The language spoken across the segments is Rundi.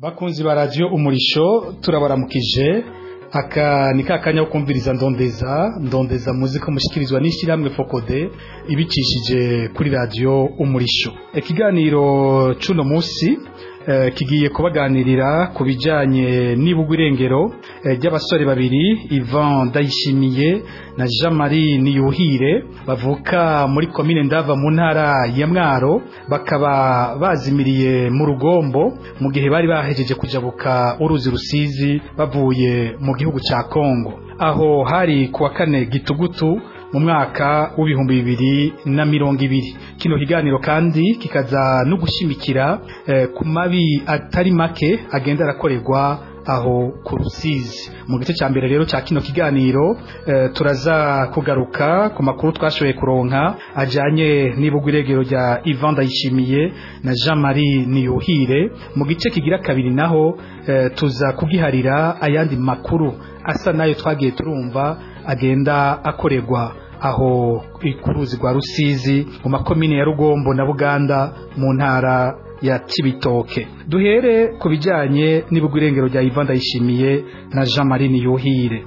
bakunzi ba radiyo umurisho turabaramukije aka ni ka kanya ko kumviriza ndondeza ndondeza muzi ko mushikirizwa n'ishyirahamwe fokode ibicishije kuri radiyo umurisho ikiganiro c'uno munsi eh, kigiye kubaganirira ku bijanye n'ibugwa irengero eh, ry'abasore babiri Ivan Ndayishimiye na Jean Marie Niyuhire bavuka muri komine Ndava mu ntara ya Mwaro bakaba bazimiriye mu rugombo mu gihe bari bahejeje kujabuka uruzi rusizi bavuye mu gihugu ca Kongo aho hari kuwa kane gitugutu mu mwaka w'ibihumbi bibiri na mirongo ibiri kino kiganiro kandi kikaza no gushimikira eh, ku mabi atari make agenda arakorerwa aho ku rusizi mu gice cya mbere rero cya kino kiganiro eh, turaza kugaruka ku makuru twashoboye kuronka ajanye n'ibugwa iregero rya Ivan Ndayishimiye na Jean Marie Niyuhire mu gice kigira kabiri naho eh, tuza kugiharira ayandi makuru asa nayo twagiye turumva agenda akorerwa aho ku ruzi rwa rusizi mu makomine ya rugombo na buganda mu ntara ya Cibitoke duhere ku bijyanye n'ibugwa irengero rya Ivan Ndayishimiye na Jean Marie Niyuhire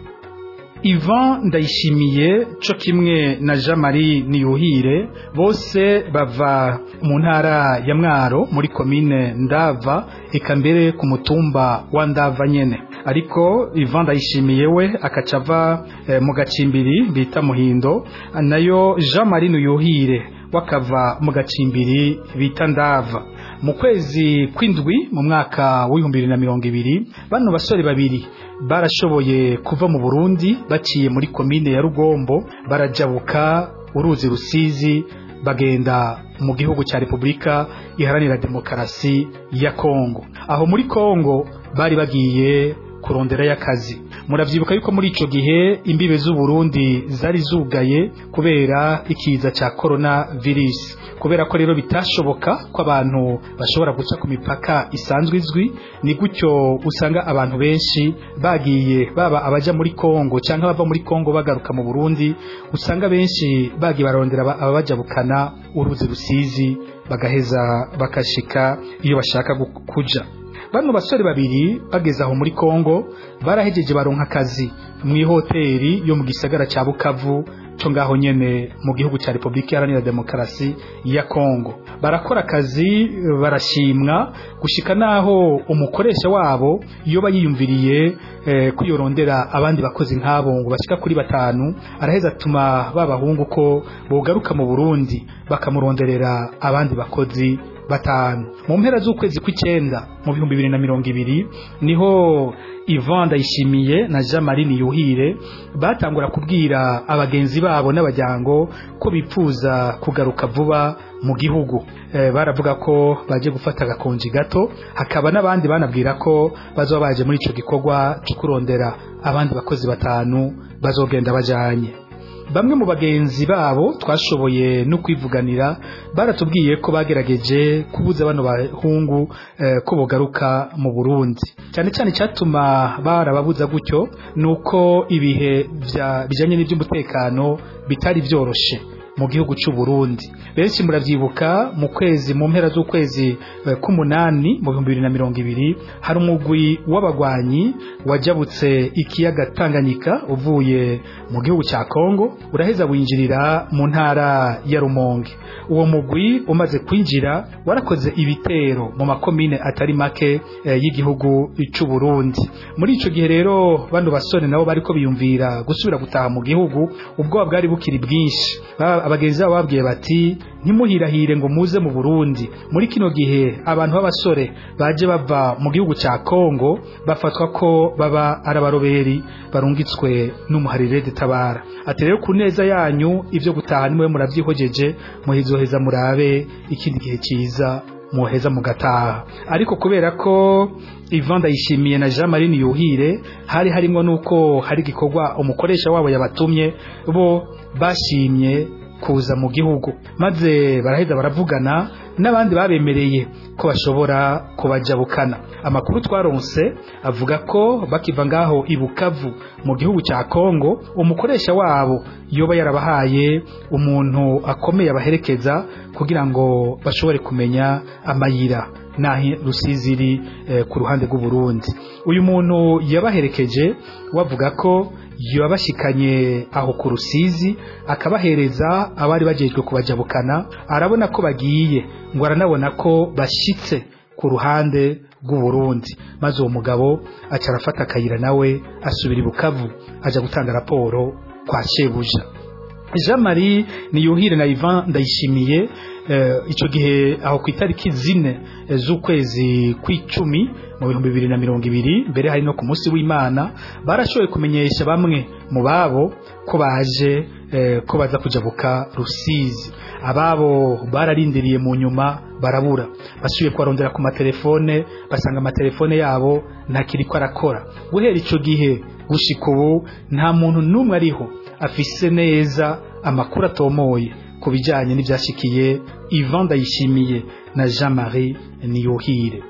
Ivan Ndayishimiye co kimwe na Jean Marie Niyuhire bose bava mu ntara ya Mwaro muri komine Ndava eka mbere ku mutumba wa Ndava nyene ariko Ivan Ndayishimiye we akacava eh, mu gacimbiri bita Muhindo nayo Jean Marie Niyuhire wakava mu gacimbiri bita Ndava mu kwezi kw'indwi mu mwaka w'ibihumbi bibiri na mirongo ibiri bano basore babiri barashoboye kuva mu Burundi baciye muri komine ya Rugombo barajabuka uruzi rusizi bagenda mu gihugu cya Repubulika iharanira demokarasi ya Kongo aho muri Kongo bari bagiye kuronderayo akazi muravyibuka yuko muri ico gihe imbibe z'u Burundi zari zugaye kubera ikiza ca corona virus kubera ko rero bitashoboka ko abantu bashobora guca ku mipaka isanzwe izwi ni gutyo usanga abantu benshi bagiye baba abaja muri Kongo canke bava muri Kongo bagaruka mu Burundi usanga benshi bagiye barondera ababajabukana uruzi rusizi bagaheza bakashika iyo bashaka kuja bano basore babiri bageze aho muri Kongo barahejeje baronka akazi mu ihoteli yo mu gisagara ca Bukavu co ngaho nyene mu gihugu ca Republika Iharanira Demokarasi ya Kongo barakora akazi barashimwa gushika naho umukoresha wabo iyo bayiyumviriye eh, kuyorondera abandi bakozi nk'abo ngo bashika kuri batanu araheza atuma babahungu ko bogaruka mu Burundi bakamuronderera abandi bakozi batanu mu mpera z'ukwezi kw'icenda mu bihumbi bibiri na mirongo ibiri niho Ivan Ndayishimiye na Jean Marie Niyuhire batangura kubwira abagenzi babo n'abajyango ko bipfuza kugaruka vuba mu gihugu e, baravuga ko baje gufata agakonji gato hakaba n'abandi banabwira ko bazoba baje muri ico gikorwa cyo kurondera abandi bakozi batanu bazogenda bajanye bamwe mu bagenzi babo twashoboye no kwivuganira baratubwiye ko bagerageje kubuza bano bahungu eh, ko bogaruka mu Burundi cyane cyane cyatuma barababuza gutyo nuko ibihe bijanye n'iby'umutekano bitari byoroshe mu gihugu cy'u Burundi benshi muravyibuka mu kwezi mu mpera z'ukwezi uh, k'umunani mu 2020 hari umugwi w'abagwanyi wajabutse ikiyaga Tanganyika uvuye mu gihugu cya Kongo uraheza winjirira mu ntara ya Rumonge uwo mugwi umaze kwinjira warakoze ibitero mu makomine atari make eh, y'igihugu cy'u Burundi muri ico gihe rero bano basore nabo bariko biyumvira gusubira gutaha mu gihugu ubwoba bwari bukiri bwinshi abagenzi babo babwiye bati ntimuhirahire ngo muze mu Burundi muri kino gihe abantu b'abasore baje bava mu gihugu cya Kongo bafatwa ko baba arabaroberi barungitswe n'umuharire tabara ati rero ku neza yanyu ivyo gutaha nimwe muravyihojeje muhizoheza murabe ikindi gihe ciza muheza mugataha ariko kubera ko Ivan Ndayishimiye na Jean Marie Niyuhire hari harimo nuko hari gikorwa umukoresha wabo yabatumye bo bashimye kuza mu gihugu maze baraheza baravugana n'abandi babemereye ko bashobora kubajabukana amakuru twaronse avuga ko bakiva ngaho i Bukavu mu gihugu cya Kongo umukoresha wabo yoba yarabahaye umuntu akomeye abaherekeza kugira ngo bashobore kumenya amayira naho rusizi iri eh, ku ruhande rw'u Burundi uyu muntu yabaherekeje wavuga ko yabashikanye aho ku rusizi akabahereza abari bagejwe kubajabukana arabona ko bagiye ngo aranabona ko bashitse ku ruhande rw'u Burundi maze uwo mugabo aca arafata akayira nawe asubira i Bukavu aja gutanga raporo kwa shebuja Jean Marie Niyuhire na Ivan Ndayishimiye eh, ico gihe aho ku itariki zine eh, z'ukwezi kw'icumi mu bihumbi bibiri na mirongo ibiri mbere hari no ku munsi w'Imana barashoboye kumenyesha bamwe mu babo ko baje eh, ko baza kujabuka Rusizi ababo bararindiriye mu nyuma barabura basubiye kubarondera ku matelefone basanga amatelefone yabo ntakiriko arakora guhera ico gihe gushika ubu nta muntu n'umwe ariho afise neza amakuru atomoye ku bijyanye n'ibyashikiye Ivan Ndayishimiye na Jean Marie Niyuhire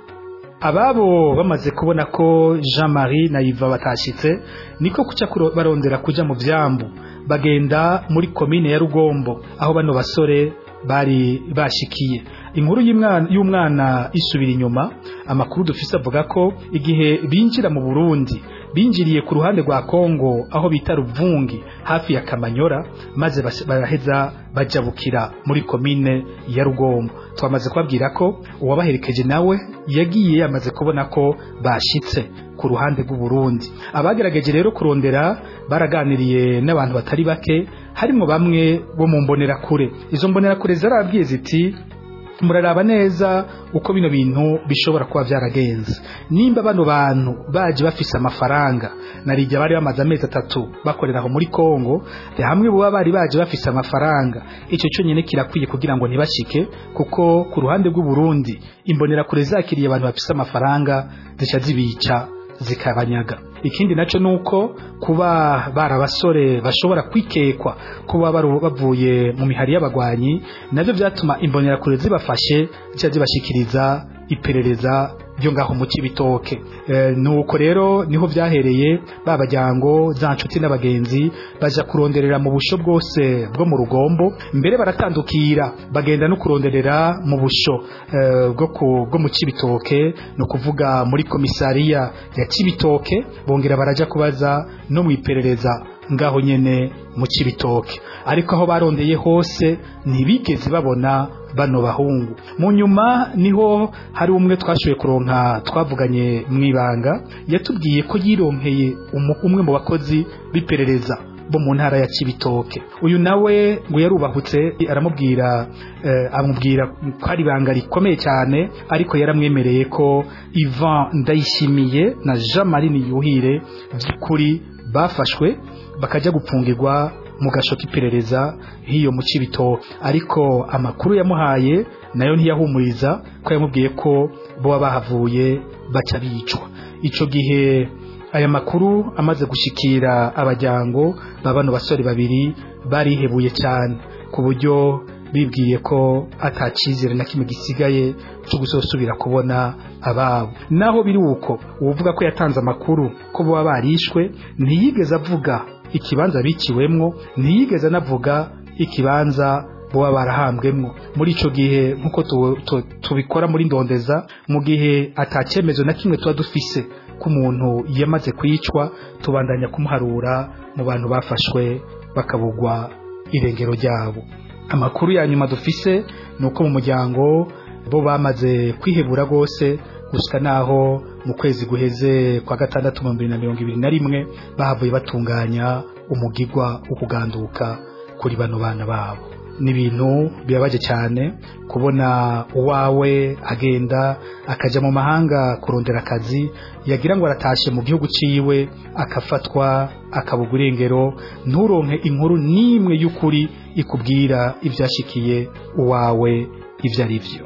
ababo bamaze kubona ko Jean Marie na Iva batashitse niko kuca kuro- barondera kuja mu vyambu bagenda muri komine ya Rugombo aho bano basore bari bashikiye inkuru y'umwana y'umwana isubira inyuma amakuru dufise avuga ko igihe binjira mu Burundi binjiriye ku ruhande rwa Kongo aho bita Ruvungi hafi ya Kamanyora maze bas- baraheza bajabukira muri komine ya Rugombo twamaze kubabwira ko uwabaherekeje nawe yagiye yamaze kubona ko bashitse ku ruhande rw'u Burundi abagerageje rero kurondera baraganiriye n'abantu batari bake harimo bamwe bo mu mbonerakure izo mbonerakure zarabwiye ziti muraraba neza uko bino bintu bishobora kuba byaragenze nimba bano bantu baje bafise amafaranga narijya bari bamaze amezi atatu bakorera aho muri Kongo hamwe buba bari baje bafise amafaranga icyo cyonyine kirakwiye kugira ngo ntibashike kuko ku ruhande rw'u Burundi imbonera kure zakiriye abantu bafise amafaranga zica zibica zikabanyaga ikindi naco nuko kuba barabasore bashobora kwikekwa kuba baru- bavuye mu mihari y'abagwanyi navyo vyatuma imbonera kure zibafashe zica zibashikiriza iperereza ryo ngaho mu Cibitoke e, nuko rero niho vyahereye babajyango za nshuti n'abagenzi baja kuronderera mu busho bwose bwo mu rugombo mbere baratandukira bagenda no kuronderera mu busho eh, bwo ku- bwo mu Cibitoke no kuvuga muri komisariya ya Cibitoke bongera baraja kubaza no mu iperereza ngaho nyene mu Cibitoke ariko aho barondeye hose ntibigeze babona bano bahungu mu nyuma niho hari umwe twashoboye kuronka twavuganye mu ibanga yatubwiye ko yironkeye umu- umwe mu bakozi b'iperereza bo mu ntara ya Cibitoke uyu nawe ngo yarubahutse aramubwira eh, amubwira ko ari ibanga rikomeye cyane ariko yaramwemereye ko Ivan Ndayishimiye na Jean Marie Niyuhire by'ukuri bafashwe bakajya gupfungirwa mu gasho k'iperereza hiyo mu Cibitoke ariko amakuru yamuhaye nayo ntiyahumuriza ko yamubwiye ko bo bahavuye baca bicwa ico gihe aya makuru amaze gushikira abajyango babano basore babiri barihebuye cyane ku buryo bibwiye ko atacizere na kimwe gisigaye cyo gusosubira kubona ababo naho biri uko uvuga ko yatanze amakuru ko baba barishwe ntiyigeze avuga ikibanza biciwemwo ntiyigeze anavuga ikibanza boba barahambwemwo muri ico gihe nkuko tu- tu- tubikora muri ndondeza mu gihe atacyemezo na kimwe tuba dufise ko umuntu yamaze kwicwa tubandanya kumuharura mu bantu bafashwe bakabugwa irengero ryabo amakuru ya nyuma dufise ni uko mu muryango bo bamaze kwihebura rwose gusa naho mu kwezi guheze kwa gatandatu mu bibiri na mirongo ibiri na rimwe bahavuye batunganya umugigwa wo kuganduka kuri bano bana babo ni ibintu bibabaje cyane kubona uwawe agenda akajya mu mahanga kurondera akazi yagira ngo aratashe mu gihugu ciwe akafatwa akabugwa irengero nturonke inkuru n'imwe y'ukuri ikubwira ibyashikiye uwawe ibyo ari byo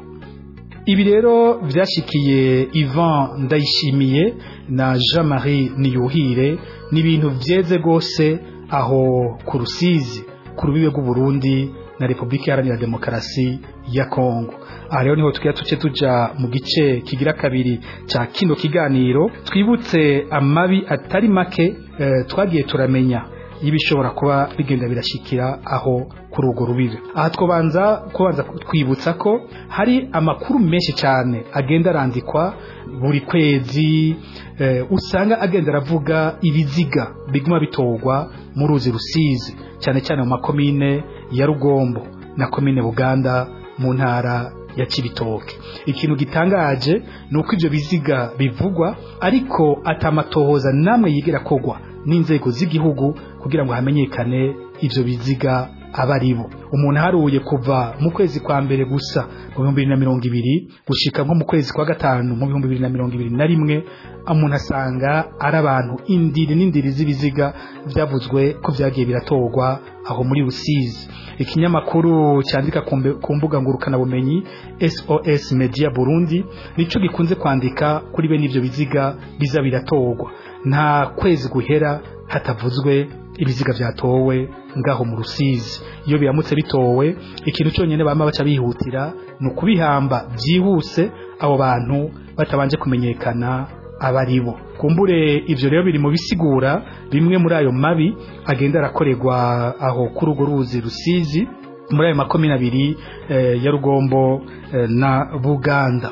ibi rero byashikiye Ivan Ndayishimiye na Jean Marie Niyuhire ni ibintu byeze rwose aho ku Rusizi ku rubibe rw'u Burundi na Repubulika Iharanira Demokarasi ya Kongo aha rero niho tugira tuce tuja mu gice kigira kabiri cya kino kiganiro twibutse amabi atari make eh, twagiye turamenya y'ibishobora kuba bigenda birashikira aho kuri urwo rubibe aha twabanza kubanza twibutsa ko hari amakuru menshi cyane agenda arandikwa buri kwezi eh, usanga agenda aravuga ibiziga biguma bitorwa mu ruzi rusizi cyane cyane mu makomine ya rugombo na komine buganda mu ntara ya Cibitoke ikintu gitangaje ni uko ibyo biziga bivugwa ariko atamatohoza namwe yigera kogwa n'inzego z'igihugu kugira ngo hamenyekane ibyo biziga aba ari bo umuntu aharuye kuva mu kwezi kwa mbere gusa mu bihumbi bibiri na mirongo ibiri gushika nko mu kwezi kwa gatanu mu bihumbi bibiri na mirongo ibiri na rimwe umuntu asanga ari abantu indiri n'indiri z'ibiziga byavuzwe ko byagiye biratorwa aho muri rusizi ikinyamakuru cyandika ku mbuga ngurukanabumenyi sos media burundi nicyo gikunze kwandika kuri bene ibyo biziga biza biratorwa nta kwezi guhera hatavuzwe ibiziga byatowe ngaho mu rusizi iyo biramutse bitowe ikintu cyonyine bama baca bihutira ni ukubihamba byihuse abo bantu batabanje kumenyekana aba ari bo kumbure ibyo rero biri mu bisigura bimwe muri ayo mabi agenda arakorerwa aho kuri urwo ruzi rusizi muri ayo makomine abiri ya rugombo na buganda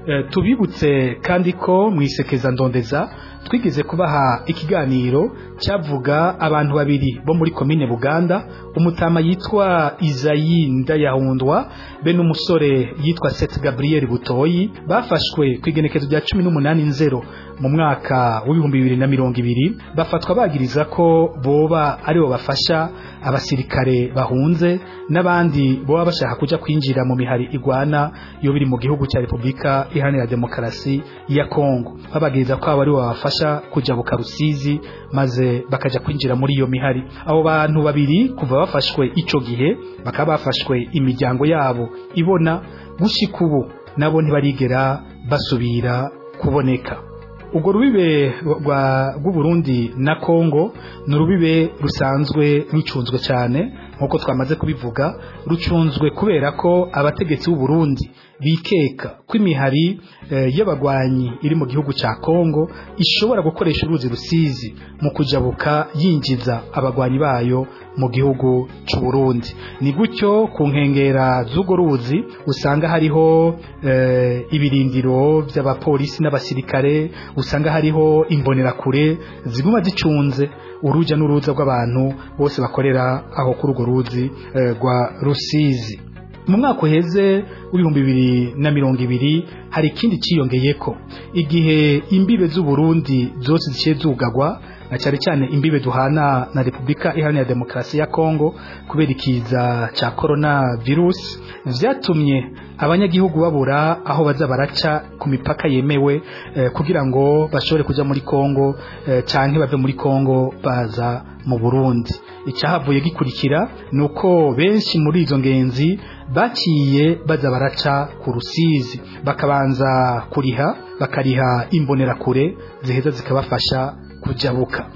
tubibutse kandi ko mu isekeza ndondeza twigeze kubaha ikiganiro cyavuga abantu babiri bo muri komine buganda umutama yitwa izayi ndayahundwa be n'umusore yitwa seti gaburiyeri butoyi bafashwe ku igenekezo rya cumi n'umunani nzero mu mwaka w'ibihumbi bibiri na mirongo ibiri bafatwa bagiriza ko boba aribo bafasha abasirikare bahunze n'abandi boba bashaka kujya kwinjira mu mihari igwana yo biri mu gihugu cya repubulika iharanira demokarasi ya kongo babagiriza ko abo aribo babafasha kujya bukarusizi maze bakajya kwinjira muri iyo mihari abo bantu babiri kuva bafashwe icyo gihe bakaba bafashwe imiryango yabo ibona gushyika ubu nabo ntibarigera basubira kuboneka urwo rubibe rw'uburundi na kongo ni urubibe rusanzwe rucunzwe cyane nk'uko twamaze kubivuga rucunzwe kubera ko abategetsi b'uburundi bikeka ko imihari y'abagwanyi iri mu gihugu cya kongo ishobora gukoresha uruzi rusizi mu kujabuka yinjiza abagwanyi bayo mu gihugu cy'u Burundi ni gutyo ku nkengera z'urwo ruzi usanga hariho ibirindiro by'abapolisi n'abasirikare usanga hariho imbonerakure ziguma zicunze urujya n'uruza rw'abantu bose bakorera aho kuri urwo ruzi rwa rusizi mu mwaka uheze w'ibihumbi bibiri na mirongo ibiri hari ikindi cyiyongeye ko igihe imbibe z'uburundi zose zigiye zugagwa na cyane cyane imbibe duhana na repubulika iharanira demokarasi ya kongo kubera ikiza cya korona virusi byatumye abanyagihugu babura aho baza baraca ku mipaka yemewe kugira ngo bashobore kujya muri kongo cyangwa bave muri kongo baza mu burundi icyahavuye gikurikira ni uko benshi muri izo ngenzi baciye baza baraca ku rusizi bakabanza kuriha bakariha imbonerakure ziheza zikabafasha kujabuka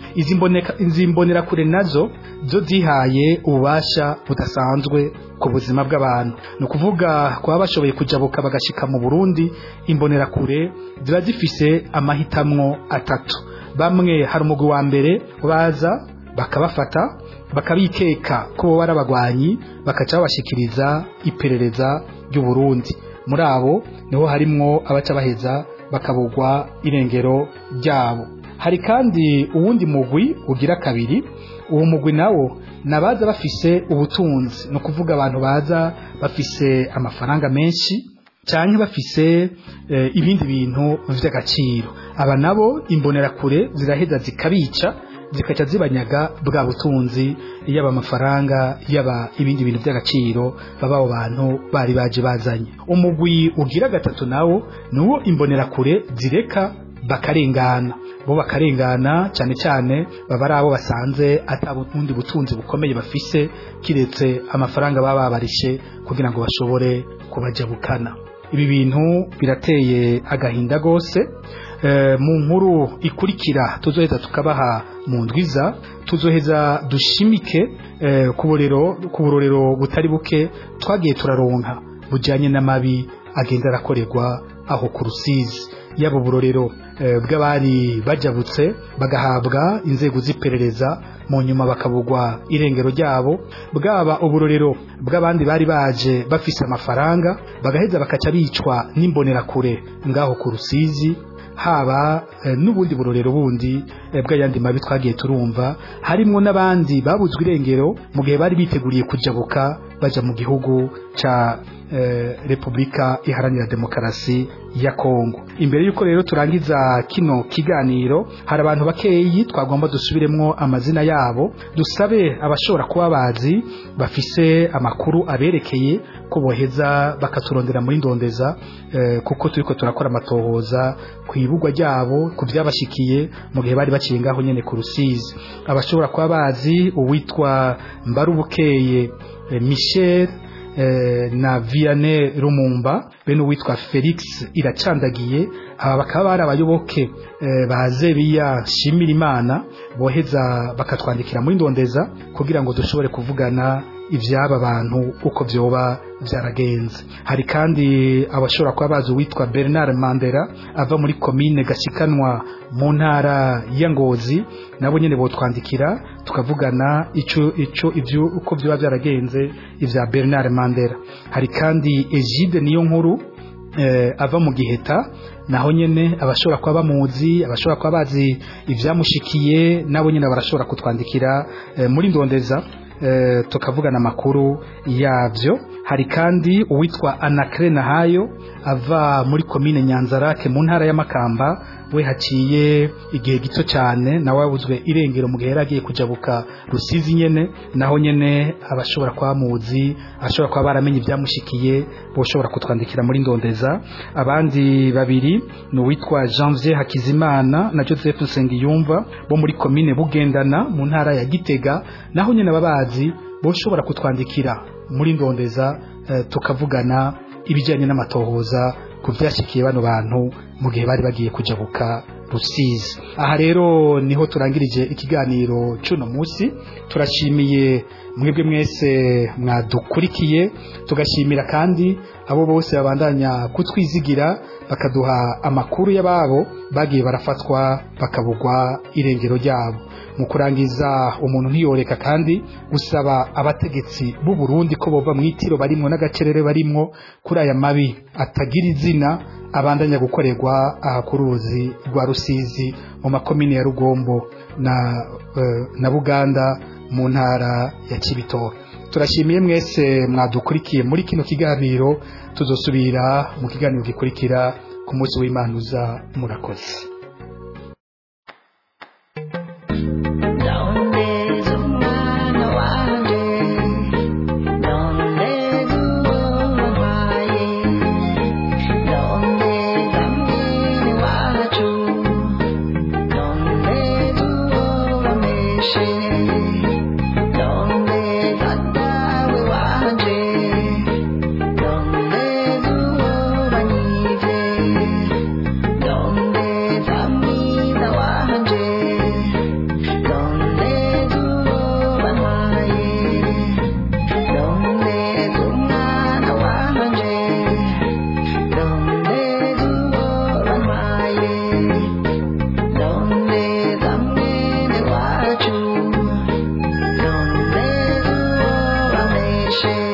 izi mbonerakure nazo zo zihaye ububasha budasanzwe ku buzima bw'abantu ni ukuvuga kuba bashoboye kujabuka bagashika mu burundi imbonerakure ziba zifise amahitamwo atatu bamwe hari umugwi wa mbere baza bakabafata bakabikeka ko bo ari abagwanyi bakaca babashikiriza iperereza ry'uburundi muri abo niho harimwo abaca baheza bakabugwa irengero ryabo hari kandi uwundi mugwi ugira kabiri uwo mugwi nawo nabaza bafise ubutunzi ni ukuvuga abantu baza bafise amafaranga menshi cyane bafise ibindi bintu by'agaciro aba nabo imbonerakure ziraheza zikabica zikaca zibanyaga bwa butunzi yaba amafaranga yaba ibindi bintu by'agaciro baba abo bantu bari baje bazanye umugwi ugira gatatu nawo ni uwo imbonerakure zireka bakarengana bo bakarengana cyane cyane baba ari abo basanze atabundi butunzi bukomeye bafise kiretse amafaranga baba babarishe kugira ngo bashobore kubajabukana ibi bintu birateye agahinda gose mu nkuru ikurikira tuzoheza tukabaha mu ndwiza tuzoheza dushimike ku burorero butari buke twagiye turaronka bujyanye n'amabi agenda arakorerwa aho ku rusizi y'abo burorero bw'abari bajabutse bagahabwa inzego z'iperereza mu nyuma bakabugwa irengero ryabo bwaba uburorero bw'abandi bari baje bafise amafaranga bagaheza bakaca bicwa n'imbonerakure ngaho ku rusizi haba n'ubundi burorero bundi bw'ayandi mabi twagiye turumva harimo n'abandi babuzwe irengero mu gihe bari biteguriye kujabuka baja mu gihugu ca repubulika iharanira demokarasi ya kongo imbere y'uko rero turangiza kino kiganiro hari abantu bakeyi twagomba dusubiremwo amazina yabo dusabe abashobora kuba bazi bafise amakuru aberekeye ko boheza bakaturondera muri ndondeza kuko turiko turakora amatohoza ku ibugwa ryabo ku byabashikiye mu gihe bari baciye ngaho nyene ku rusizi abashobora kuba bazi uwitwa mbarubukeye michel na Vianney Rumumba bene uwitwa Felix iracandagiye aba bakaba bari abayoboke ba Zebiya Shimira Imana boheza bakatwandikira muri ndondeza kugira ngo dushobore kuvugana ibyaba bantu uko byoba byaragenze hari kandi abashobora kuba bazi uwitwa Bernard Mandela ava muri komine Gashikanwa mu ntara ya Ngozi nabo nyene botwandikira tukavugana ico ico ivyo uko byoba byaragenze ivya Bernard Mandela hari kandi Egide niyo nkuru eh, ava mu giheta naho nyene abashobora kuba bamuzi abashobora kuba bazi ivyamushikiye nabo nyene barashobora kutwandikira eh, muri ndondeza eh, tukavugana amakuru yavyo hari kandi uwitwa Anacre Nahayo ava muri komine Nyanzarake mu ntara ya Makamba we haciye igihe gito cyane nawe wabuzwe irengero mu gihe yaragiye kujabuka rusizi nyene naho nyene abashobora kuba muzi ashobora kuba baramenye ibyamushikiye boshobora kutwandikira muri ndondeza abandi babiri ni uwitwa Janvier Hakizimana na Joseph Nsengiyumva bo muri komine Bugendana mu ntara ya Gitega naho nyene ababazi boshobora kutwandikira muri ndondeza eh, tukavugana ibijyanye n'amatohoza ku byashyikiye bano bantu mu gihe bari bagiye kujabuka rusizi aha rero niho turangirije ikiganiro cy'uno munsi turashimiye mwebwe mwese mwadukurikiye tugashimira kandi abo bose babandanya kutwizigira bakaduha amakuru y'ababo bagiye barafatwa bakabugwa irengero ryabo mu kurangiza umuntu ntiyoreka kandi gusaba abategetsi b'u Burundi ko bova mu itiro barimwo n'agacerere barimwo kuri aya mabi atagira izina abandanya gukorerwa aha ku ruzi rwa rusizi mu makomine ya rugombo na, uh, na buganda mu ntara ya kibitoke turashimiye mwese mwadukurikiye muri kino kiganiro tuzosubira mu kiganiro gikurikira ku munsi w'imanuza murakoze Share.